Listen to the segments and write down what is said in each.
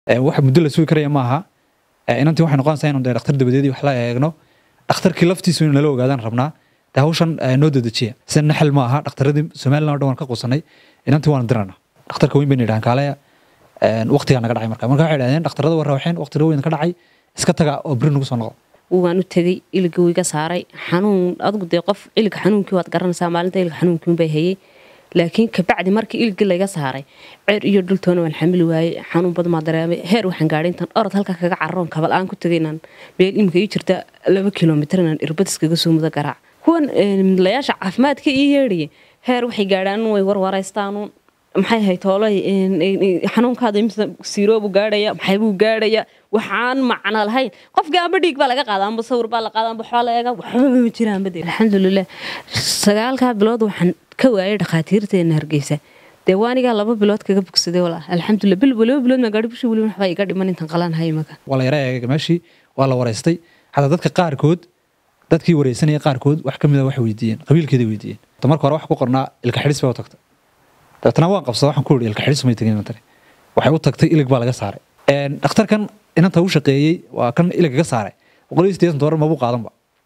wax muddo la sugi karaya maaha inantii waxay noqonaysaa inaan dee dhakhtar dabadeedii wax la eegno dhakhtarkii laftiisu inuu nala ogaadaan rabnaa dee hawshan noo dedejiya sida naxal ma aha dhakhtaradii somaliland o dhan waan ka quusanay inantii waan dirana dhakhtarka weyn bayna yidhahan kaaleya waqtigaa naga dhacay marka marka waxay idhahdeen dhakhtarada waa rawaxeen waqtiga weyn ka dhacay iska taga oo beri nagu soo noqo waan u tegey iliga wiiga saaray xanuun adigu dee qof iliga xanuunkii waad garanaysaa maalinta iliga xanuunkiin bay hayay laakiin kabacdi markii iligii layga saaray ceer iyo dhultoona waan xamili waayey xanuun badan maa dareemay heer waxaan gaadhay intaan orod halka kaga cararoon kabal aan ku tegay inaan meel imika ii jirta laba kilomitir inaan irbadis kaga soo mudo garaac kuwan layaasha caafimaadka ii yeedhaya heer waxay gaadhaan way warwaraystaanu maxay ahayd toolay xanuunkaada imisa siiroobu gaadhaya maxaybuu gaadhaya waxaan macno lahayn qofkii amba dhiig baa laga qaada amba sawir baa la qaada amba waxbaa la eega waxba ma jiraan bade alxamdulilah sagaalkaa bilood waxaan ka waayay dhakhaatiirteena hargeysa dee waanigaa laba bilood kaga bogsaday walaa alxamdulilah bil laba bilood maa gaadhi bishii weli waxbaa iga dhiman intaan qalaan hay maka waa la yara eega meeshii waa la wareystay xataa dadka qaarkood dadkii wareysanaya qaarkood wax ka mida waxay weydiiyeen qabiilkeeda weydiiyeen marka hore wax ku qornaa ilka xidhis baa u tagtay dabeetana waan qabsada waxaan ku iri ilka xidhis may tegin inantani waxay u tagtay ilig baa laga saaray dhakhtarkan inanta u shaqeeyey waa kan ilig ka saaray boqol iyo siddeetan doolar mabuu qaadanba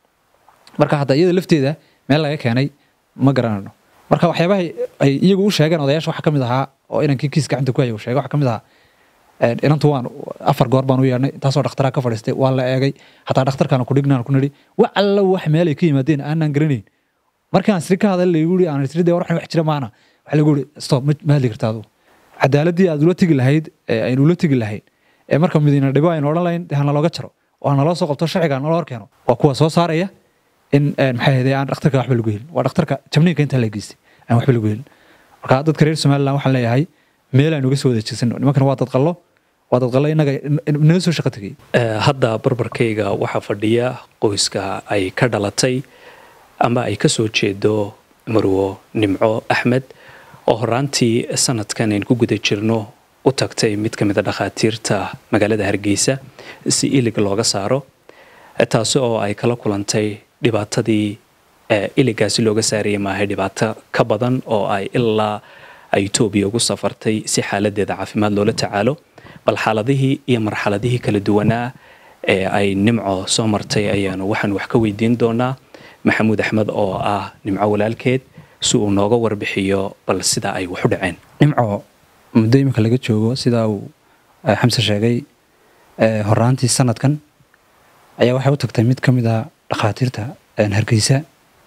marka hadda iyada lafteeda meel laga keenay ma garanayno marka waxyaabaha ay iyagu u sheegeen odayaasha waxaa ka mid ahaa oo inankii kiis gacanta ku haya uu sheegay waxaa ka mid ahaa inantu waan afar goor baan u yeedhnay intaasoo dhakhtaraa ka fadhiistay waa la eegay xataa dhakhtarkaana kudhignaan ku nidhi wax alla wax meel ay ka yimaadeen aanaan garanayn markaan siri ka hadal lagu yiri aan siri dee waxan wax jira maana waxaa lagu yiri stop ma hadli kartaa adigu cadaaladii aad ula tegi lahayd aynu ula tegi lahayn ee marka midina dhibo aynu odhan lahayn dee hana looga jaro oo hana loo soo qabto sharciga hana loo horkeeno waa kuwa soo saaraya in maxay ahayd aan dhakhtarka waxba lagu helin waa dhakhtarka jabniinka intaa la geystay aan waxba lagu helin marka dadka reer somaliland waxaan leeyahay meel aynu uga soo wada jeesano nimankana waa dad qallo waa dad qallo innaga naga soo shaqo tegay hadda barbarkayga waxaa fadhiya qoyska ay ka dhalatay ama ay ka soo jeedo marwo nimco axmed oo horaantii sanadkan aynu ku guda jirno u tagtay mid ka mid a dhakhaatiirta magaalada hargeysa si ilig looga saaro taasi oo ay kala kulantay dhibaatadii iligaasi looga saarayay maahay dhibaato ka badan oo ay ilaa etoobiya ugu safartay si xaaladeeda caafimaad loola tacaalo bal xaaladihii iyo marxaladihii kala duwanaa ee ay nimco soo martay ayaanu waxaan wax ka weydiin doonaa maxamuud axmed oo ah nimco walaalkeed si uu nooga warbixiyo bal sida ay wax u dhaceen nimco muddo imika laga joogo sidaa uu xamse sheegay horaantii sanadkan ayaa waxay u tagtay mid ka mid a dhakhaatiirta hargeysa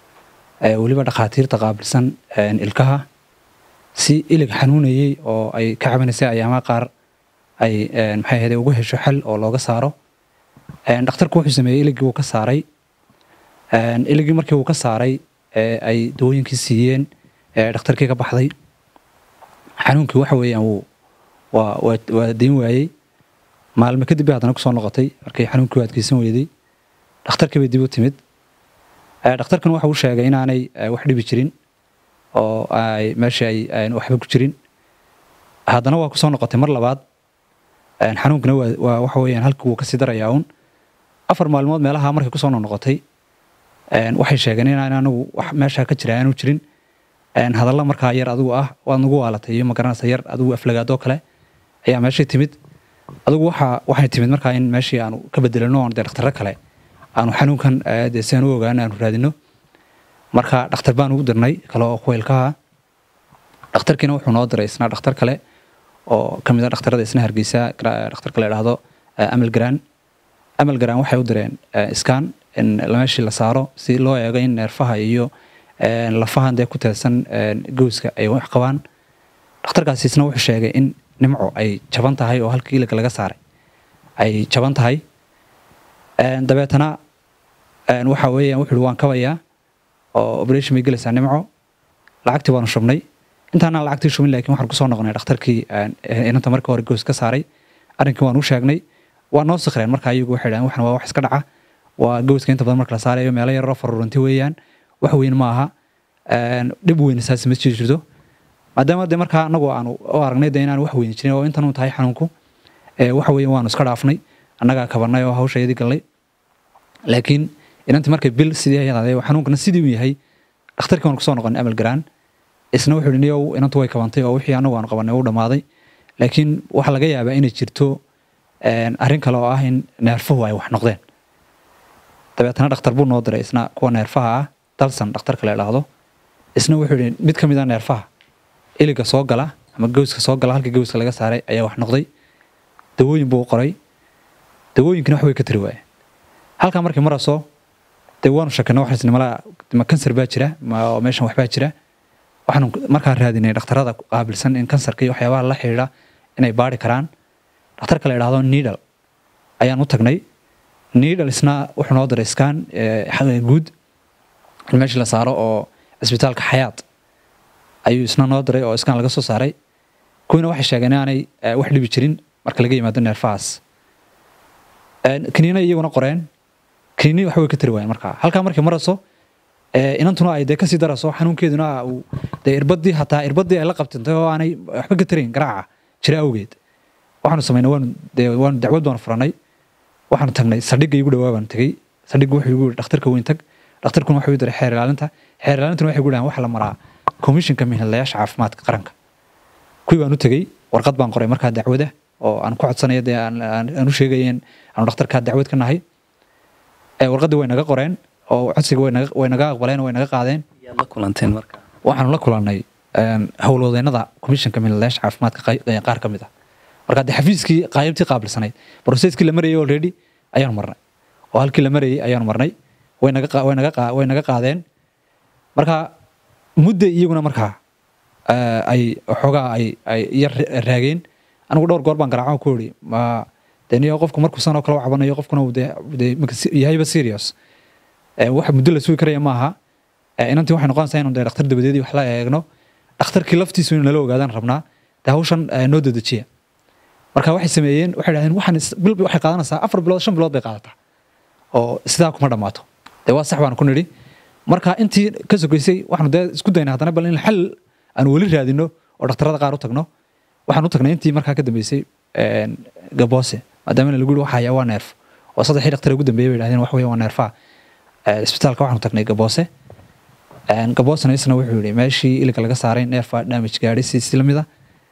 weliba dhakhaatiirta qaabilsan ilkaha si ilig xanuunayey oo ay ka cabanaysay ayaamaha qaar ay maxay ahayde ugu hesho xal oo looga saaro dhakhtarku wuxuu sameeyey iligii wuu ka saaray iligii markii uu ka saaray ay dawooyinkii siiyeen dhakhtarkii ka baxday xanuunkii waxa weeyaan wuu waa waa dayn waayey maalmo kadib bay haddana kusoo noqotay markay xanuunkii u adkeysan weyday dhakhtarkii bay dib u timid dhakhtarkan waxa uu sheegay inaanay wax dhibi jirin oo ay meesha ay waxba ku jirin haddana waa kusoo noqotay mar labaad xanuunkana waa waxa weeyaan halkii wuu kasii darayaa uun afar maalmood meelaha markay kusoo noqnoqotay waxay sheegeen inaan anigu wax meesha ka jira aanu jirin hadalla markaa yar adigu ah waad nagu waalatay iyo magaranaysa yar adigu aflagaadoo kale ayaa meeshay timid adigu waxa waxay timid markaa in meeshii aanu ka bedelano oon dee dhakhtarro kale aanu xanuunkan dee si aan u ogaano aanu raadino marka dhakhtar baan ugu dirnay kale oo kuwa ilkaha dhakhtarkiina wuxuu noo diray isna dhakhtar kale oo ka mid a dhakhtarada isna hargeysa dhakhtarka la idhaahdo amal garaan amal garaan waxay u direen iskaan in meeshii la saaro si loo eego in neerfaha iyo lafahan dee ku teedsan gowska ay wax qabaan dhakhtarkaasi isna wuxuu sheegay in nimco ay jaban tahay oo halkii iliga laga saaray ay jaban tahay dabeetana waxa weeyaan wuxuu waan kabayaa oo operation bay gelaysaa nimco lacagtii waanu shubnay intaanaan lacagtii shubin laakiin waxaan kusoo noqonay dhakhtarkii inanta marka hore gows ka saaray arrinkii waan u sheegnay waa noo sikreen marka iyagu waxay dhahan waxan waa wax iska dhaca waa gowska inta badan marka la saarayo meelo yaroo faruuranti weeyaan wax weyn ma aha dhib weyn saas ma jiri jirto maadaama de markaa anagu aanu u aragnay de inaan wax weyn jirin oo intan uu tahay xanuunku waxa weeyaan waanu iska dhaafnay annagaa kabanay oo hawshayadii galnay laakiin inantii markay bil sidii ayadaade xanuunkana sidii uu yahay dhakhtarkii waan kusoo noqonay amal garaan isna wuxuu yidhi niyow inantu way kabantay oo wixii anagu aanu qabanay u dhammaaday laakiin waxaa laga yaabaa inay jirto een, arrin kale oo ah in neerfuhu ay wax noqdeen dabeetana dhakhtar buu noo diray isna kuwa neerfaha ah dalsan dhakhtarka la idhaahdo isna wuxuu yidhi mid ka mid a neerfaha iliga soo gala ama gowska soo gala halka gowska laga saaray ayaa wax noqday dawooyin buu u qoray dawooyinkina wax way ka tiri waayeen halkaa markii marasoo dee waanu shakana waxaan isni malaa ma kansar baa jira ma oo meeshan waxbaa jira waxaanu markaa raadinay dhakhtarada qaabilsan in kansarka iyo waxyaabaha la xidhiidha inay baari karaan dhakhtarka la idhaahdo needle ayaan u tagnay needle isna wuxuu noo diray scan ee, guud in meeshii la saaro oo cisbitaalka xayaat ayuu isna noo diray oo iskaan laga soo saaray kuwiina waxay sheegeen inaanay eh, wax dhibi jirin marka laga yimaado neerfahaas Een, kiniina iyaguna qoreen kiniini wax way ka tiri waayeen markaa halkaa markay marayso ee, inantuna ay dee kasii darayso xanuunkeeduna uu dee irbadii hataa irbadii ay la qabtintay oo aanay waxba ka tarayn garaaca jira awgeed waxaanu samaynay waanu dee waanu dacwad baanu furanay waxaanu tagnay saldhigga igu dhawaa baanu tegey saldhigga wuxuu igu yidhi dhakhtarka weyn tag dhakhtarkuna wuxuu igu diray xeer ilaalinta xeer ilaalintuna waxay igu dhahan waxa la maraa komishinka mihinlayaasha caafimaadka qaranka kuwii baan u tegey warqad baan qoray markaa dacwada oo aan ku codsanayo dee aan- aan aan u sheegayeen aanu dhakhtarkaa dacwad ka nahay ee warqaddii way naga qoreen oo codsiga way naga- way naga aqbaleen oo way naga qaadeen yaad la kulanteen marka waxaanu la kulannay een, howlwadeennada komishanka mihinlayaasha caafimaadka qay- ee qaar ka mid ah marka dee xafiiskii qaybtii qaabilsanayd broseskii la marayay already ayaanu marnay oo halkii la marayay ayaanu marnay way naga qa- way naga qa- way naga qaadeen marka mudda iyaguna markaa eh, ay xoogaa ay ay yar raageen anigu dhowr goor baan garaaco ku iri ma dee niyo qofku markuu sanoo kale u cabanayo qofkuna uu dee dee marka si- yahayba serious Eh, wax muddo la sugi karaya maaha Eh, inantii waxay noqonaysaa inuu dee dhakhtar dabadeedii wax la eegno dhakhtarkii laftiisu inuu nala ogaadaan rabnaa dee hawshan eh, noo dedejiya marka waxay sameeyeen waxay dhahdeen waxaan is- bil waxay qaadanaysaa afar bilood shan bilood bay qaadataa oo sidaa kuma dhammaato dee waa sax baan ku nidhi marka intii ka sogeysay waxaanu dee isku daynay haddana bal in xal aan weli raadino oo dhakhtarada qaar u tagno waxaan u tagnay intii markaa ka dambeysay een, gaboose maadaama lagu yihi waxaya waa neerf oo saddexii dhakhtar ugu dambeeyay bay dhahdeen wax weeye waa neerfaha Eh, isbitaalka waxaanu tagnay gaboose Een, gaboosena isna wuxuu yidhi meeshii iliga laga saaray neerfa damage gaadhay si si lamid a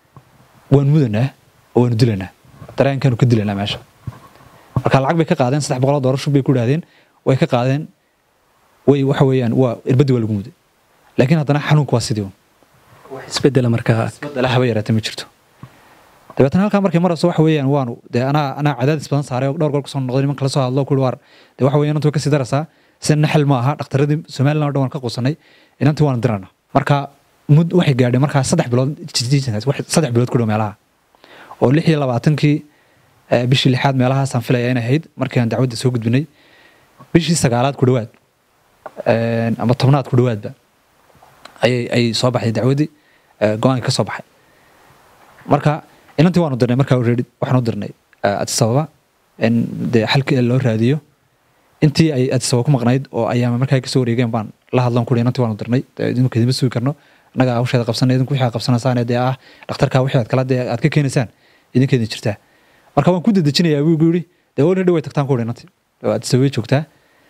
waan mudanaa oo waanu dilanaa dareenkaanu ka dilanaa meesha marka lacag bay ka qaadeen saddex boqol oo doolar shub bay ku idhahdeen way ka qaadeen way waxa weeyaan waa irbadii waa lagu muday laakiin haddana xanuunku waa sidii un wax isbedela markaa isbedela haba yaraatee ma jirto dabeetana halkaa markay marayso waxa weeyaan waanu dee anaa anaa cadaadis badan saaray oo dhowr goor kusoo noqday niman kala soo hadlo kuhi waar dee waxa weeyaan inantu way kasii daraysaa sida naxal ma aha dhakhtaradii somaliland oo dhan waan ka quusanay inantii waanu dirana marka mud waxay gaadhay markaa saddex bilood jijiisankaas wax saddex bilood ku dhow meelaha oo lix iyo labaatankii eh, bishii lixaad meelahaasaan filaya inay ahayd markii aan dacwadda soo gudbinay bishii sagaalaad ku dhowaad een, ama tobnaad ku dhowaadba ayay ay soo baxday dacwaddii eh, go-aanka ka soo baxay marka inantii waanu dirnay markaa already waxaan u dirnay eh, addis ababa in dee xalkii loo raadiyo intii ay addis ababa ku maqnayd oo ayaama markaa kasoo wareegeen baan la hadlan kuri inantii waanu dirnay dee idinku idinma sugi karno annaga hawsheeda qabsanay idinku wixii aad qabsanaysaan dee ah dhakhtarka wixii aad kala dee aad ka keenaysaan idinkeedin jirtaa marka waan ku dedejinayaa buu igu yidhi dee already way tagtaan ku uri inantii oo addis ababa joogtaa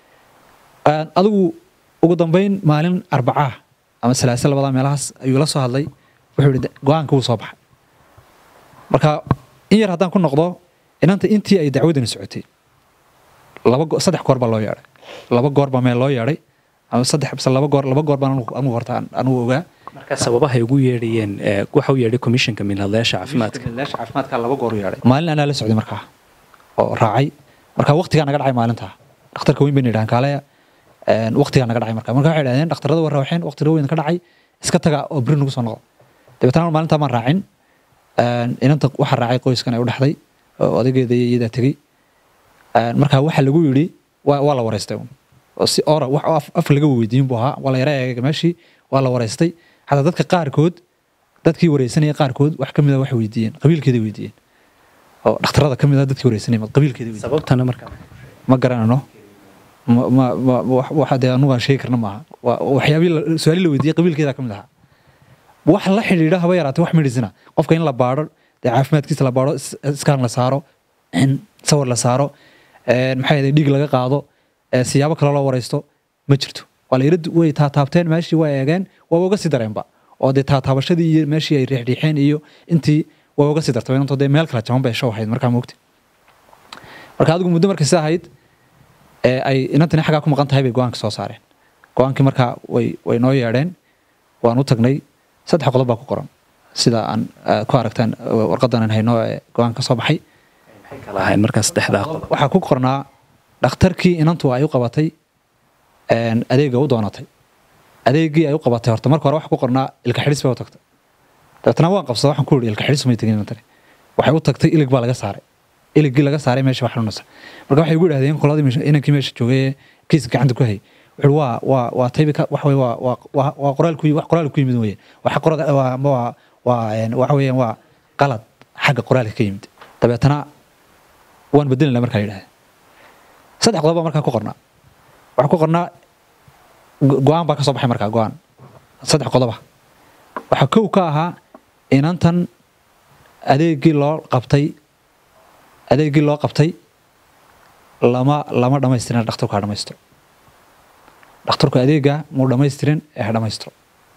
Een, adigu ugu dambeyn maalin arbacaa ama salaasa labadaa meelahaas ayuu la soo hadlay wuxuu yihi go-aanka wuu soo baxay marka in yar haddaan ku noqdo inanta intii ay dacwadani socotay laba go- saddex goor baa loo yeedhay laba goor baa meel loo yeedhay ama saddex base laba goor laba goor baan anigu anigu horta aan- anigu ogaa marka sababahay ugu yeedhayeen ee, waxa u yeedhay komishanka minhadlayaasha caafimaadka Milaasha caafimaadka laba goor u yeedhay maalin anaa la socday markaa oo raacay marka waqtigaa naga dhacay maalintaa dhakhtarka weyn bayna yidhahan kaaleya een, waqtigaa naga dhacay marka marka waxay idhahdeen dhakhtarada waa rawxeen waqtiga weyn ka dhacay iska taga oo beri nagu soo noqdo dabeetana maalintaa maan raacin een, inanta waxaa raacay qoyskan ay u dhexday oo odageeda iyo iyadaa tegey Een, marka waxa lagu yidhi waa waa la wareystay un. oo si ora wax af- af laga weydiin buu ahaa waa la yara eegay meeshii waa la wareystay xataa dadka qaarkood dadkii wareysanaya qaarkood wax ka mid a waxay weydiiyeen qabiilkeeday weydiiyeen oo dhakhtarada ka mid a dadkii wareysanaya ma qabiilkeeday weydiiyeen sababtana marka ma garanano ma ma ma- wax- waxa dee anugu aan sheegi karna maaha Waa- waxyaabihii la- su-aalihii la weydiiyey qabiilkeeda ka mid ahaa wax la xidhiidha haba yaraatee wax medicina qofka in la baadho dee caafimaadkiisa la baadho is- iskaan la saaro in sawir la saaro een, maxay ahayd dhiig laga qaado ee, siyaabo kale loo wareysto ma jirto waa la yara du- way taataabteen meeshii waa eegeen waa uga sii dareenba oo dee taataabashadii iyo meeshii ay riixriixeen iyo intii waa uga sii dartay intoo dee meel kala jaban bay show ahayd markaa moogti marka adigu muddo markay sida ahayd ee ay inantani xaggaa ku maqan tahay bay go-aanka soo saareen go-aankii markaa way way noo yeedheen waan u tagnay saddex qodob baa ku qoran sida aan eh, ku aragtaan eh, warqadan aan hayno ee go-aanka ka soo baxay maxay kala ahayn markaa saddexdaa qodob waxaa ku qornaa dhakhtarkii inantu ay u qabatay een, adeega u doonatay adeegii ay u qabatay horta marka hore waxa ku qornaa ilka xidhis bay u tagtay dabeetana waan qabsada waxaan ku yidhi ilka xidhis may tegin inantani waxay u tagtay ilig baa laga saaray iligii laga saaray meesha wax xanuunaysa marka waxay ugu idhahdeen qoladii meesha- inankii meesha joogay ee kiiska gacanta ku hayay wuxuu waa waa waa taybi ka wax wey waa waa waa waa qoraal ku wax qoraal ku yimid weeye waxa qorada waa ama waa waa een, waxa weeyaan waa qalad xagga qoraalka ka yimid dabeetana waan bedelinaa markaa yidhahdeen saddex qodob baa markaa ku qornaa waxaa ku qornaa go- go-aan baa ka soo baxay markaa go-aan saddex qodoba waxaa kow ka ahaa inantan adeegii loo qabtay adeegii loo qabtay lama lama dhamaystirin dhakhtarku ha dhamaysto dhakhtarku adeega muu dhamaystirin ee ha dhamaysto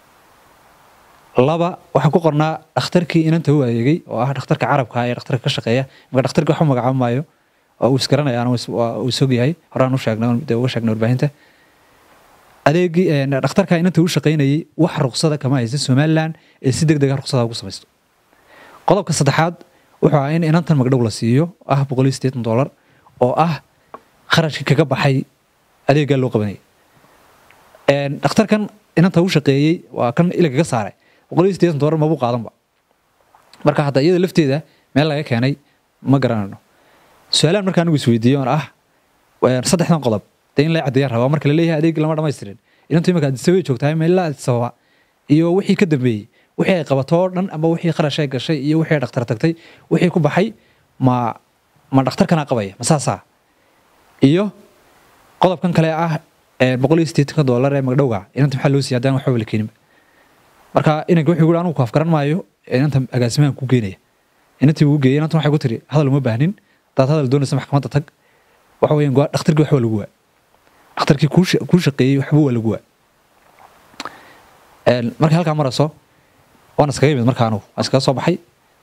laba waxaa ku qornaa dhakhtarkii inanta u adeegay oo ah dhakhtarka carabka ee dhakhtarka ka shaqeeya marka dhakhtarkii wax u magacaabo maayo oo uu isgaranayaan uu isog yahay horaan u sheegnay dee uga sheegnay warbaahinta adeegii een, dhakhtarka inanta u shaqaynayay wax ruqsada kama haysta somaliland ee si deg dega ruqsada ugu samaysto qodobka saddexaad wuxuu ahaa in inantan magdhow la siiyo ah boqol iyo siddeetan dollar oo ah kharashkii kaga baxay adeeggaa loo qabanayay Een, dhakhtarkan inanta u shaqeeyey waa kan ilig kaga saaray boqol iyo siddeetan dollar mabuu qaadanba marka hadda iyada lafteeda meel laga keenay ma garanayno su-aalaan marka anigu isweydiiyo oon ah een, saddexdan qodob dee in la caddeeyaan rabaa marka la leeyahay adeegii lama dhamaystirin inantu imika adisabay joogtahay meelaa adisababa iyo wixii ka dambeeyey wixii ay qabato oo dhan ama wixii kharash ay gashay iyo wixii ay dhakhtar tagtay wixii ku baxay ma ma dhakhtarkanaa qabaya ma saasaa iyo qodobkan kale ah ee boqol iyo siddeetanka dollar ee magdhowga inanta maxaa loo siiyay haddaan waxba la keeninba marka inanka wuxuu yidhi anigu ku afgaran maayo inanta agaasimahan ku geenaya inantii uu geeyey inantan waxay ku tiri hadal uma baahnin hadaad hadal doonaysa maxkamadda tag waxa weeyaan go- dhakhtarkii waxba lagu waa dhakhtarkii kuu sha- kuu shaqeeyey waxba waa lagu waa Een, markay halkaa marayso waan iskaga yimid markaa anugu waan iskaga soo baxay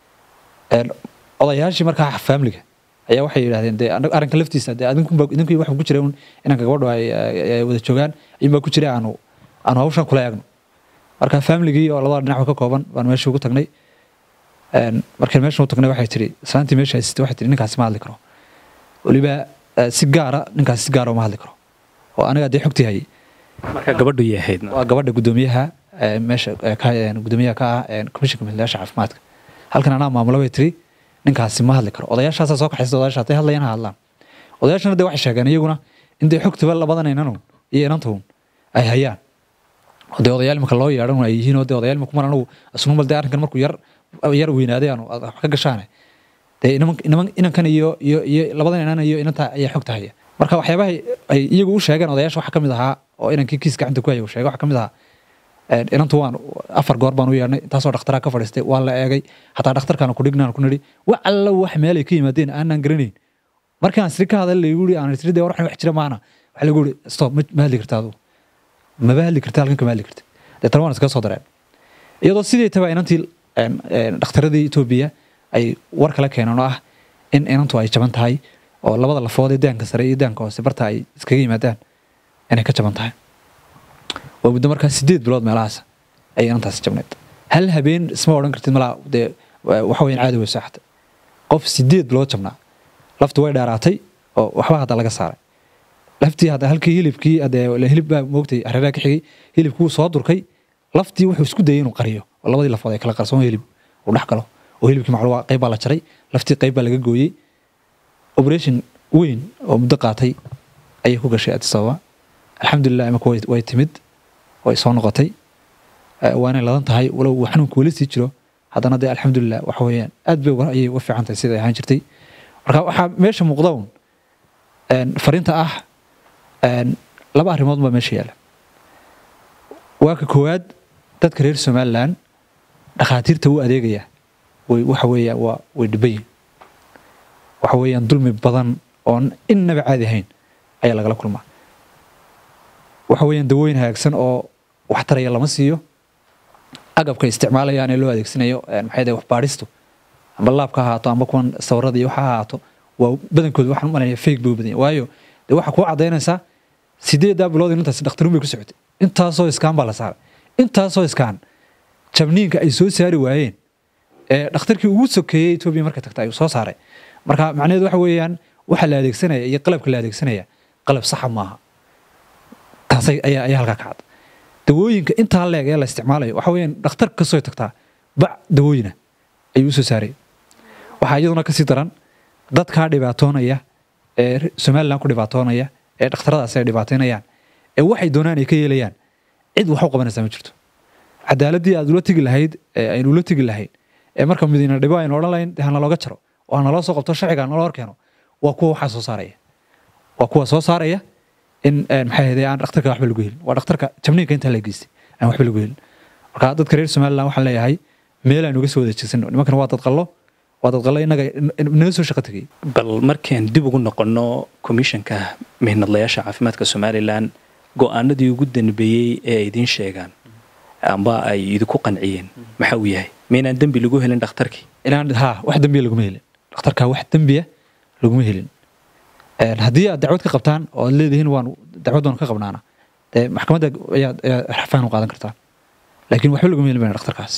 Een, odayaashii markaa faamiliga ayaa waxay yidhahdeen dee anaga- arrinka laftiisa dee adinkunba idinkii waxa ku jira un inanka gabadhu ay ay- ay wada joogaan ayuunbaa ku jira aanu aanu hawshan kula eegno marka faamiligii oo labada dhinac ka kooban baan meesha ugu tagnay Een, markaan meesha u tagnay waxay tiri islaantii meesha haysatay waxay tiri ninkaasi ma hadli karo weliba eh, si gaara ninkaasi si gaara uma hadli karo oo aniga dee xogtii hayay marka gabadhu yay ahaydna waa gabadha gudoomiyaha ee, meesha ee, ka ee, gudoomiyaha ka ah ee, komishinka milkiilayaasha caafimaadka halkan anaa maamulo bay tiri ninkaasi ma hadli karo odayaashaasaa soo kaxaysa odayaasha hadday hadlayaan ha hadlaan odayaashana dee waxay sheegeen iyaguna in dee xogtiba labadan inanun iyo inantuun ay hayaan oo dee odayaal imika loo yeedhan ay yihiin oo dee odayaal imika mar anagu asnumal dee arrinkan markuu yar yar weynaaday aanu wax ka gashaane dee inaman- inaman- inankan iyo iyo iyo labadan inan iyo inanta ayaa xogta haya marka waxyaabaha ay iyagu u sheegeen odayaasha waxaa ka mid ahaa oo inankii kiis gacanta ku haya uu sheegay waxaa ka mid ahaa een, inantu waan afar goor baan u yeedhnay intaasoo dhakhtaraa ka fadhiistay waa la eegay hataa dhakhtarkaana ku dhignaan ku nidhi wax alla wax meelay ka yimaadeen aanaan garanayn markii aan siri ka hadal laygu yidhi aan siri dee war waxan wax jira maana waxa lagu yidhi stop ma ma hadli karta adigu maba hadli karta halkan kama hadli karta deetana waan iskaga soo dareen iyadoo sidii taba inantii een, een, dhakhtaradii etoobiya ay war kala keeneen oo ah in inantu ay jaban tahay oo labada lafood ee daanka sare iyo daanka hoose barta ay iskaga yimaadaan inay ka jaban tahay waa muddo markaa sideed bilood meelahaas ayay inantaasi jabnayd hal habeen isma odhan kartid malaa dee waxa weyan caadi way saaxatay qof sideed bilood jabnaa laftu way dheeraatay oo waxba hadda laga saaray laftii hadda halkii hilibkii hadee hilib baa moogtay hareeraha ka xigay hilibkii wuu soo durkay laftii wuxuu isku dayay inuu qariyo oo labadii lafood ay kala qarsoon hilib uu dhex galo oo hilibkii macluwa qayb baa la jaray laftii qayb baa laga gooyey operation weyn oo muddo qaatay ayay ku gashay addis ababa alxamdulilah imika way way timid way soo noqotay Eh, waanay ladan tahay walow uu xanuunka weli sii jiro haddana dee alxamdulilah waxa weeyaan aad bay uga- ayay uga fiican tahay siday ahaan jirtay marka waxaa meesha muuqda un een, fariinta ah een, laba arrimood baa meesha yaala waa ka koowaad dadka reer somalilan dhakhaatiirta u adeegaya way waxa weeyaan waa way dhiban yihin waxa weeyaan dulmi badan oon innaba caadi ahayn ayaa lagala kulmaa waxa weeyaan dawooyin hagaagsan oo waxtaraya lama siiyo agabka isticmaalayaan ee loo adeegsanayo een, maxay dahay waxbaadhistu amba laabka ha ahaato amba kuwan sawirada iyo waxa ha ahaato waa badankooda waxaan u malaynayaa fake bay u badan yahay. waayo dee waxaa kuu cadaynaysaa sideedaa bilood intaasi dhakhtaruun bay ku socotay intaasoo iskaan baa la saaray intaasoo iskaan jabniinka ay soo saari waayeen ee dhakhtarkii ugu sokeeyey etoobiya markay tagta ayuu soo saaray marka macnaheedu waxa weeyaan waxa la adeegsanaya iyo qalabka la adeegsanaya qalab saxa maaha taasay ayaa ayaa halkaa kacad dawooyinka intaa leeg ee la isticmaalayo waxa weeyaan dhakhtar kasoo tagtaa bac dawooyina ayuu usoo saaray waxaa iyaduna kasii daran dadkaa dhibaatoonaya ee somalilan ku dhibaatoonaya ee dhakhtaradaas ay dhibaataynayaan ee waxay doonaan ay ka yeelayaan cid wax u qabanaysaa ma jirto cadaaladii aad ula tegi lahayd ee aynu ula tegi lahayd ee marka madiina dhibo aynu odhan lahayn dee ha nalooga jaro oo ha naloo soo qabto sharciga ha naloo horkeeno waa kuwa waxaa soo saaraya waa kuwa soo saaraya in maxay ahayd aan dhakhtarka waxba lagu helin waa dhakhtarka jabniinka intaa la geystay aan waxba lagu helin marka dadka reer somaliland waxaan leeyahay meel aynu uga soo wada jeesano nimankana waa dad qallo waa dad qallo innaga naga soo shaqo tegay bal markaan dib ugu noqonno komishanka mihnadlayaasha caafimaadka somalilan go-aanadii ugu danbeeyey ee ay idiin sheegaan amba ay idinku qanciyeen maxaa uu yahay maynaan dembi lagu helin dhakhtarkii inaan ha wax dembiya laguma helin dhakhtarka wax dembiya laguma helin haddii aad dacwad ka qabtaan oo aad leedihiin waan dacwad waan ka qabnaana dee maxkamadda ayaad ayaad rafaan u qaadan kartaan laakiin waxba laguma helin bayna dhakhtarkaas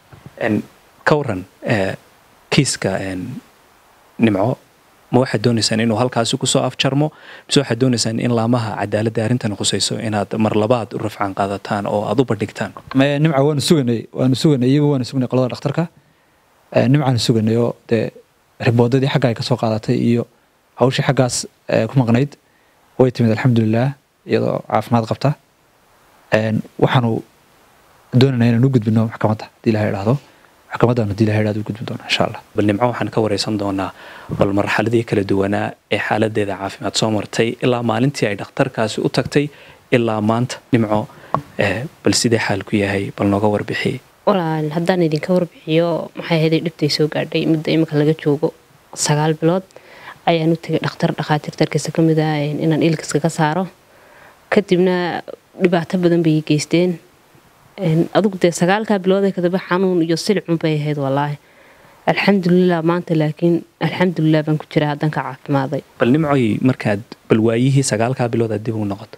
ka waran kiiska nimco ma waxaad doonaysaan inuu halkaasi kusoo afjarmo mise waxaad doonaysaan in laamaha cadaaladda arrintan khusayso inaad mar labaad u rafcaan qaadataan oo aad u bandhigtaan nimca waanu suganay waanu suganay iyagu waanu suganay qolada dhakhtarka nimcaanu suganay oo dee riboodadii xagga ay kasoo qaadatay iyo hawshii xaggaas ku maqnayd way timid alxamdulilah iyadoo caafimaad qabta waxaanu doonanaa inaan u gudbino maxkamadda haddii ilaha idhaahdo maxkamaddaanu haddii ilaha idhahdo u gudbin doona insha allah bal nimco waxaan ka wareysan doonaa bal marxaladii kala duwanaa ee xaaladeeda caafimaad soo martay ilaa maalintii ay dhakhtarkaasi u tagtay ilaa maanta nimco bal sidee xaalku yahay bal nooga warbixiyey walaal haddaan idinka warbixiyo maxay ahayd dhibtay soo gaadhay muddo imika laga joogo sagaal bilood ayaan u tegay dhakhtar dhakhaatiirtarkiisa ka mid ah inaan ilkiska ka saaro kadibna dhibaato badan bay geysteen adugu dee sagaalkaa bilood kadaba xanuun iyo silicun bay ahayd wallaahi alxamdulilah maanta laakiin alxamdulilah baan ku jira haddaan ka caafimaaday bal nimcoy markaad bal waayihii sagaalkaa bilood aad dib ugu noqoto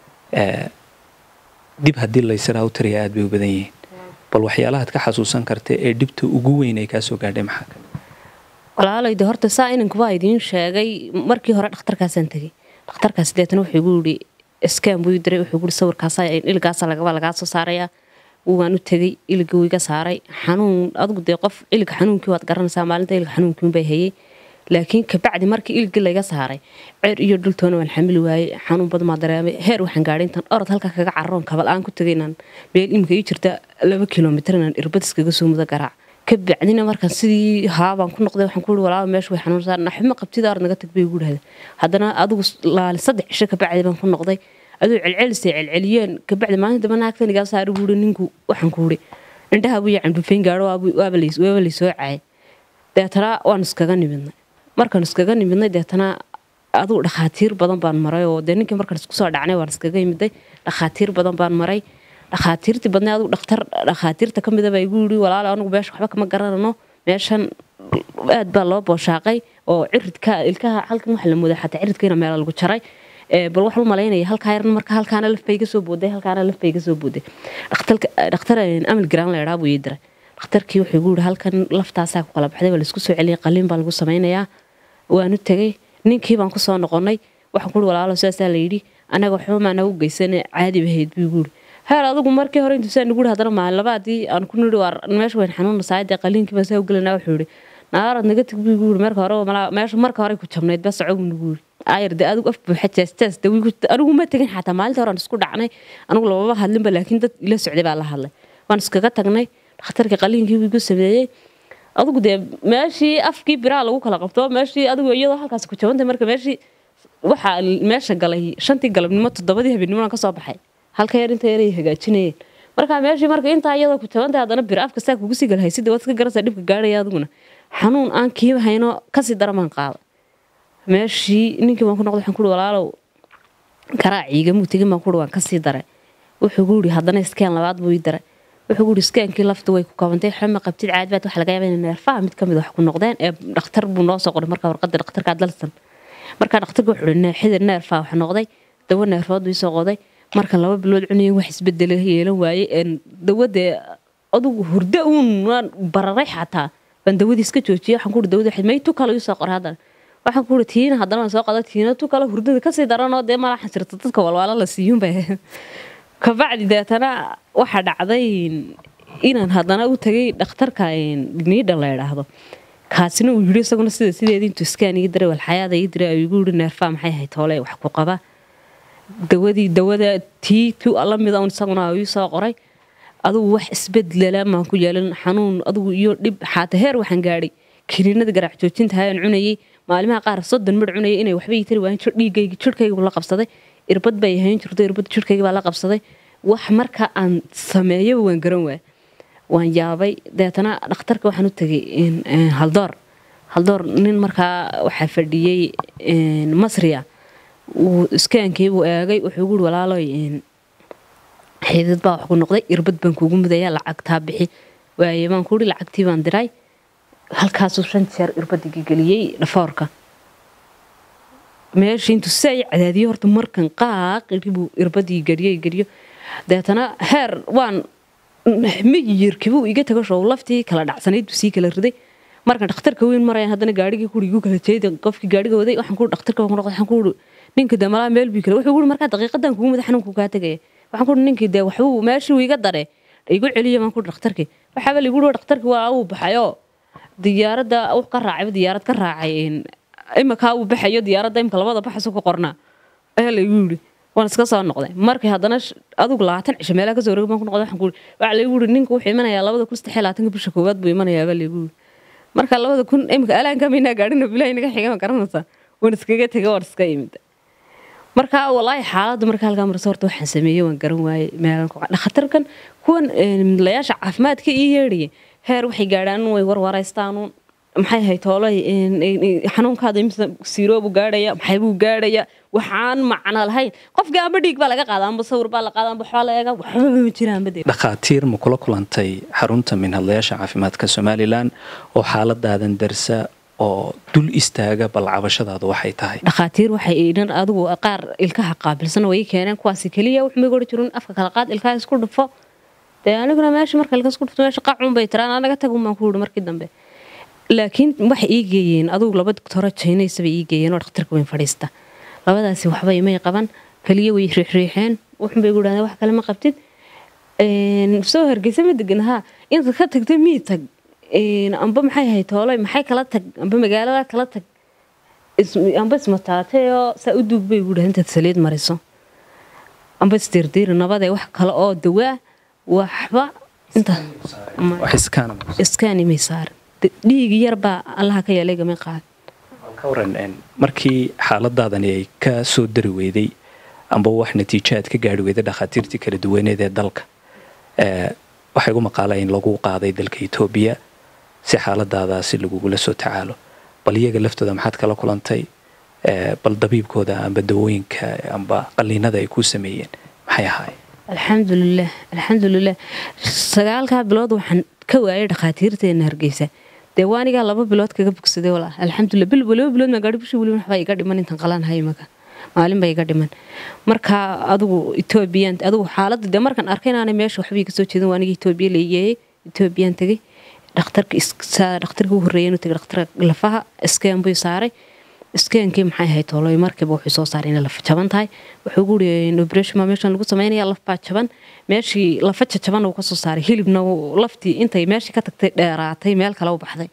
dib haddii laysiraa u tariya aad bay u badan yihiin bal waxyaalahaad ka xasuusan karta ee dhibta ugu weyn ay kaa soo gaadhay maxaa kale walaalayde horta saa inankubaa idiin sheegay markii hore dhakhtarkaasaan tegay dhakhtarkaas deetana wuxuu igu yidhi skan buu diray wuxuu guri sawirkaasa iligaasa lagaba lagaa soo saarayaa waan u tegay iliga wuu iga saaray xanuun adigu dee qof iliga xanuunkii waad garanaysaa maalinta iliga xanuunkiinbay hayay laakiin kabacdi markii iligii layga saaray ceer iyo dhultoona waan xamili waayey xanuun badan maa dareemay heer waxaan gaadhay intaan orod halka kaga cararoon kabal aan ku tegay inaan meel imika ii jirta laba kilomitir inaan irbad iskaga soo mudo garaac kabacdina markaan sidii haabaan ku noqday waxaan ku ii walaaba meesha way xanuunsaa naxuma qabtida ar naga tag bay igu dhahda haddana adigu laali saddex cisho kabacdi baan ku noqday aduu celcelisay celceliyeen kabacdi maalinta daba naagtan igaa saari buuri ninku waxaan ku uri indhaha buu yacan dhufayn gaadho waaba laysoo caayay deetana waan iskaga nimidnay markaan iskaga nimidnay deetana adugu dhakhaatiir badan baan maray oo dee ninkii markaan isku soo dhacnay waan iskaga imiday dhakhaatiir badan baan maray dhakhaatiirtii badnay adugu dhakhtar dhakhaatiirta ka mida baa igu yidhi walaalo anigu meesha waxba kama garanano meeshan aad baa loo booshaaqay oo ciridka ilkaha halkan waxa la moodaa xataa ciridkiina meela lagu jaray bal waxaan u malaynaya halkaa yarna marka halkaana laf bay iga soo booday halkaana laf bay iga soo booday dhakhtar amal garaan la idhaa buu ii diray dhakhtarkii wuxuu igu yidhi halkan laftaasaa ku kala baxday waa laisku soo celiyay qaliin baa lagu samaynayaa waanu tegay ninkii baan kusoo noqonnay waxaan kuuri walaalo sidaasaa la yidhi anaga waxba maana u geysane caadi bahayd buu igu yidhi heer adigu markii hore intuusaa nagu yidhi haddana maalin labaadii aan ku nidhi waa meesha wayn xanuunnasaa dee qaliinkii baan saa u gelanaa wuxuu yidhi naarad naga teg buu igu yidhi marka hore meesha marka hore ku jabnayd baa socog nagu yidhi ayar de adigu af buuxa jeestaas de anigu ma tegin xataa maalinta hore aan isku dhacnay anigu lababa hadlinba laakiin dad ila socday baa la hadlay waan iskaga tagnay dhakhtarkii qaliinkii buu igu sameeyey adigu dee meeshii afkii biraa lagu kala qabto meeshii adigu iyadoo halkaas ku jabantay marka meeshii waxaa meesha galay shantii galabnimo toddobadii habeenimo kasoo baxay halka yar inta yaray hagaajinayeen marka meeshii marka intaa iyadoo ku jabantay haddana bir afka saa kugu sii galhaysid waad iska garanaysaa dhibka gaadhaya adiguna xanuun aan kiiba hayno kasii daramaan qaada meeshii ninkii baan ku noqday waxaan kuuri walaalow karaaciigamuu tegin baan kuuri waan kasii daray wuxuu gu yidhi haddana iskeen labaad buu ii daray wuxuu guuri iskaankii lafta way ku kabantay xama qabtid caadbaad waxa laga yaaba inay neerfaha mid ka mid wax ku noqdeen ee dhakhtar buu noo soo qoray markaa warqadda dhakhtarka dalsan markaa dhakhtarka wuxuu hi xidid neerfaha wax noqday dawo neerfood bii soo qoday marka laba bilood cunayeen wax isbedela yeelan waaye dawadee adugu hurdo uun waan bararay xataa baan dawadii iska joojiyay waxaan kuuri dawada may tu kale ii soo qoray haddana waxaan kuuri tiina haddana waan soo qada tiina tu kale hurdada kasii daranoo dee malaxan jirta dadka walwaalo la siiyuun bay kabacdi deetana waxaa dhacday inaan haddana u tagay dhakhtarka niidha la idhaahdo kaasina uu yidhi isaguna sida sideedii intuu iskaan ii diray walxayaada ii diray ayuu igu yidhi neerfaa maxay ahayd hoole wax ku qaba dawadii dawada tii tu alla mida un isaguna ii soo qoray adugu wax isbedlela maan ku yeelin xanuun adugu iyo dhib xaata heer waxaan gaadhay kiniinada garaac joojinta hayaan cunayay maalimaha qaar soddon midh cunayay inay waxba ii tari waayeen dhiigayga jirhkayga la qabsaday irbad bay ahayn jirto irbad jirhkayga baa la qabsaday wax marka aan sameeyaba waan garan waay waan yaabay deetana dhakhtarka waxaan u tegay haldoor haldoor nin markaa waxaa fadhiyey masriya uu iskaankiibuu eegay wuxuu guuri walaaloy xidid baa wax ku noqday irbad baan kuugu mudaya lacagtaa bixi waaye baan kuuri lacagtii baan diray halkaasuu shan jeer irbadigi geliyey dhafoorka meeshii intuu si ay cadaadiyo horta markan qaaqiribuu irbadii geliyo geliyo deetana heer waan miyirkibuu iga tago show laftii kala dhacsanayd buu sii kala riday markan dhakhtarka weyn marayaan haddana gaarigii kuri igu kala jeeda qofkii gaariga waday waxaan ku dhakhtarka ku noqday waxaan ku ninka dee malaa meel bii kale wuxuu guri markaa daqiiqadan kugu mada xanuunku kaa tegaya waxaan ku ninkii dee waxbuu meeshii iga dare igu celiya baan ku dhakhtarkii waxaaba ligu dhi dhakhtarkii waa uu baxayoo diyaaradda uu ka raacay diyaarad ka raacay imakaa uu baxayo diyaaradda imka labada baxasu ku qornaa ayaa laygu yidhi waan iska soo noqday markii haddana adugu labaatan cisho meelaha kasoo wareeg baan ku noqday waxaan ku waxaa laygu yidhi ninka wuxuu imanayaa labada kun saddex iyo labaatanka bisha koowaad buu imanayaa baa laygu yidhi marka labada kun imika alaanka maynaa gaadhina bilahi naga xiga ma garanaysaa waan iskaga tegay waan iska imid marka walaahi xaaladda marka halkaa marse horta waxaan sameeyey waan garan waayey meelan dhakhtarkan kuwan midlayaasha caafimaadka ii yeedhaya heer waxay gaadhaan way warwaraystaanu maxay ahayd hoolay xanuunkaada imisa siiroobu gaadhaya maxay buu gaadhaya waxaan macno lahayn qofka amba dhiig baa laga qaada amba sawir baa la qaada amba waxbaa la eega waxba ma jiraan bade dhakhaatiir ma kula kulantay xarunta minhadlayaasha caafimaadka somalilan oo xaaladaadan darsa oo dul istaaga bal cabashadaadu waxay tahay dhakhaatiir waxay idhan adigu qaar ilkaha qaabilsan way keeneen kuwaasi keliya wax may gori jirin afka kala qaad ilkaha isku dhufo dee aniguna meesha marka ilka isku dhufto meesha qacun bay tiraan anaga tag umaan ku yidhi markii dambe laakiin waxay ii geeyeen adugu laba doctoro jaynaysaba ii geeyeen oo dhakhtarka weyn fadhiista labadaasi waxba imay qaban keliya way riixriixeen wuxun bay gu dhahdeen wax kale ma qabtid soo hargeysa ma degan haa inta ka tagtay mii tag amba maxay ahayd hoolay maxay kala tag amba magaalada kala tag amba ismataatayoo saa u duug bay gu dhahdeen intaad saliid mariso amba isdiirdiiri nabadee wax kale oo dawaa waxba inta iskaani may saarin dhiig yarbaa allaha ka yeelay gamay qaad ka waran markii xaaladaadani ay ka soo dari weyday amba wax natiijo aad ka gaari weyday dhakhaatiirtii kala duwaneed ee dalka waxay ugu maqaala in lagu qaaday dalka etoobiya si xaaladaadaasi lagugula soo tacaalo bal iyaga laftooda maxaad kala kulantay bal dabiibkooda amba dawooyinka amba qaliinada ay kuu sameeyeen maxay ahaayeen alxamdulilah alxamdulilah sagaalkaa bilood waxaan ka waayay dhakhaatiirteena hargeysa dee waanigaa laba bilood kaga bogsaday walaa alxamdulilah bil laba bilood maa gaadhi bishii weliba waxbaa iga dhiman intan qalaan hay maka maalin baa iga dhiman marka adugu etoobiyaan adugu xaaladda dee markaan arkay inaanay meesha waxba iga soo jeedin waa aniga etoobiya la igeeyey etoobiyaan tegey dhakhtarka dhakhtarka u horreeyay inuu tegay dhakhtarka lafaha iskeen buu saaray iskeenkii maxay ahayd tooloy markiiba wuxuu soo saaray inay lafa jaban tahay wuxuu gu yiri operation ma meeshan lagu sameynaya laf baa jaban meeshii lafa jaban uu ka soo saaray hilibna laftii intay meeshii ka tagtay dheeraatay meel kale u baxday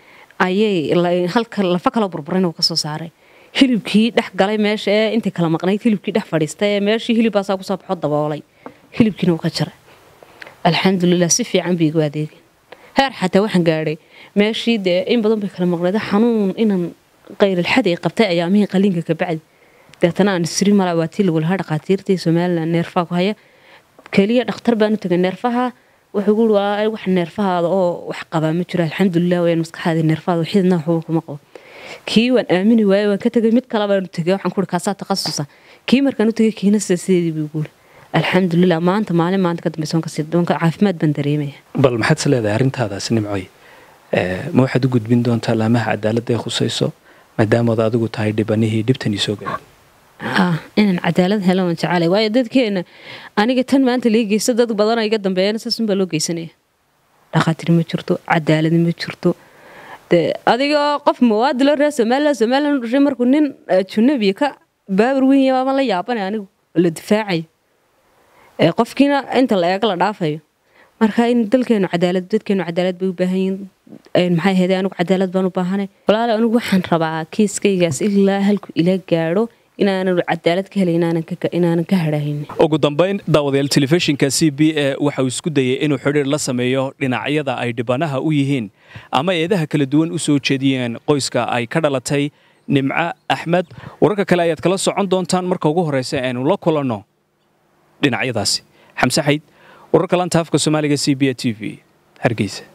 ayay halka lafa kale burburin uu ka soo saaray hilibkii dhex galay meesha ee intay kala maqnayd hilibkii dhex fadhiistay ee meeshii hilibbaasaa kusoo baxo daboolay hilibkiina uu ka jaray alxamdulilah si fiican bay igu adeegeen heer xataa waxaan gaadhay meeshii dee in badan bay kala maqnayd xanuun inaan qayrilxad ay qabtay ayaamihii qaliinka ka bacdi deetana aan isri mala waa tii lagu lahaa dhakhaatiirtii somalilan neerfaha ku haya keliya dhakhtar baan u tagay neerfaha wuxuu guuri waa wax neerfahaada oo wax qabaa ma jiro alxamdulilah wayaan maskaxaada neerfahaada xididna waxba kuma qabo kii waan aamini waaye waan ka tegay mid kale baan u tegay waxaan kuuri kaasaa takhasusa kii markaan u tegay kiina sida sideedii buu guuri alxamdulilah maanta maalin maanta ka dambeysa waan kasii doonka caafimaad baan dareemaya bal maxaad is leedahay arrintaadaas nimcoy Eh, ma waxaad u gudbin doontaa laamaha cadaaladda ee khusayso maadaamaad adigu tahay dhibanihii dhibtanii soo gaadhay ah inaan cadaalad helo waan jecelay waayo dadkeena aniga tan maanta lii geysta dad badan oo iga dambeeyana saasunbaa loo geysanaya dhakhaatiir ma jirto cadaalad ma jirto de adigoo qof mawaadi loo reer somalilan somalilan u dhashay markuu nin junabiya ka baabur weyn yahay ama la yaabanay anigu oo la difaacayo ee qofkiina inta la eego la dhaafayo marka in dalkeenu cadaalad dadkeenu cadaalad bay u baahan yihiin een maxay ahayd anigu cadaalad baan u baahanay walaale anigu waxaan rabaa kiiskaygaas ilaa halku ila gaadho inaanan cadaalad ka helay inaanan ka inaanan ka hadhaahin ugu dambayn daawadayaal telefishinka c b e waxa uu isku dayay inuu xidhiir la sameeyo dhinacyada ay dhibanaha u yihiin ama eedaha kala duwan u soo jeediyeen qoyska ay ka dhalatay nimco axmed wararka kale ayaad kala socon doontaan marka ugu horreysa aynu la kulanno dhinacyadaasi xamse xayd wararka lanta afka soomaaliga c b e t v hargeysa